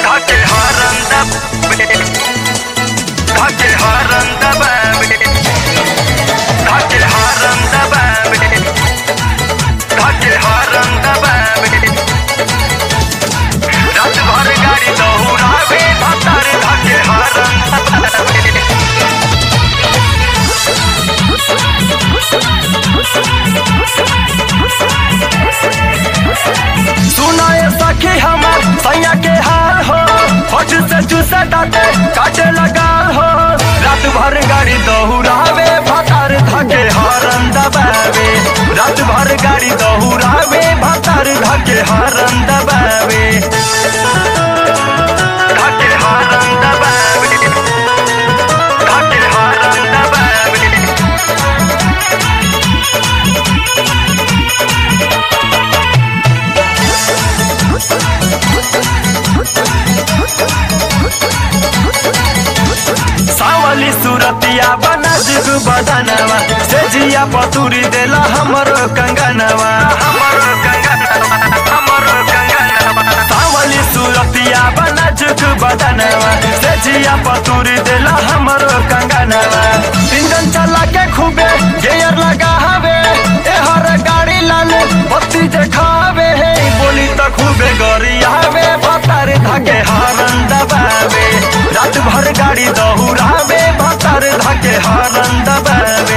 Kake haranda be Kake haranda be Kake haranda be Kake haranda be रात भर गाड़ी दौड़ावे भतार धके haranda be सुनाए सखी हमर सैया के हाल हो होठ से चूसे डाटे काटे लगा हो रात भर गाड़ी दौड़ावे भतार धके हरन दबावे रात भर गाड़ी दौड़ावे भतार धके हरन दबावे धके हरन दबावे धके हरन दबावे सावली सुरतिया बना जुग बदनवा से जिया पतुरी देला हमरो कंगनवा हमरो कंगनवा हमरो कंगनवा सावली सुरतिया बना जुग बदनवा से जिया पतुरी देला हमरो कंगनवा इंजन चला के खूबे गियर लगा हवे ए हर गाड़ी लाल बत्ती देखावे हे बोली त खूबे गरियावे भतार धके हरन दबावे रात भर गाड़ी दौड़ावे भतार धके हरन दबावे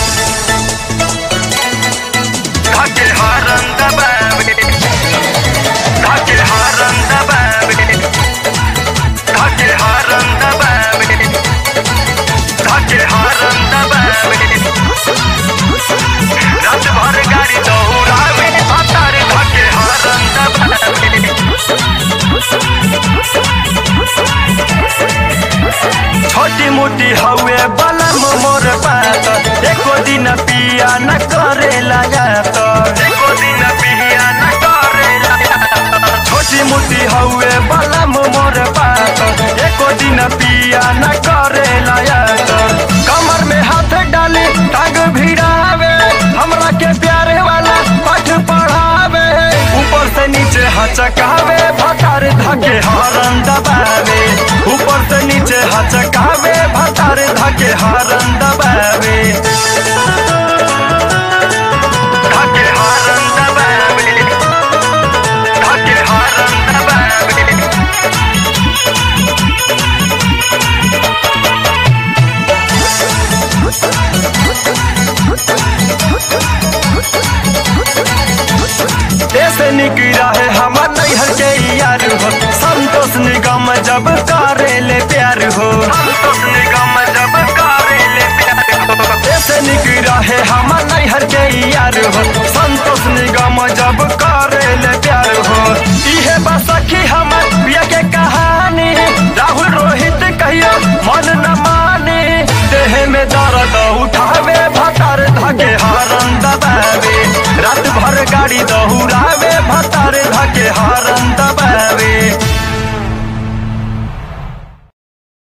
धके हरन दबावे धके हरन दबावे धके हरन दबावे धके हरन दबावे रात भर गाड़ी दौड़ावे भतार धके हरन दबावे छोटी मोटी हवे बलम मोर बात एको दिन पिया न करे लगात एको दिन पिया न करे लगात छोटी मोटी हवे बलम मोर बात एको दिन पिया न करे लगात कमर में हाथ डाले टांग भिड़ावे हमरा के प्यारे वाला पाठ पढ़ावे ऊपर से नीचे हचकावे भतार धके हरन दबावे ऊपर से नीचे हचकावे भतार धके हरन दबावे धके हरन दबावे धके हरन दबावे ऐसे निकला है हमार नैहर के यार हो संतोष निगम जब करे ले प्यार हो संतोष निगम जब करे ले प्यार हो ऐसे निकला है हमार नैहर के यार हो संतोष निगम जब करे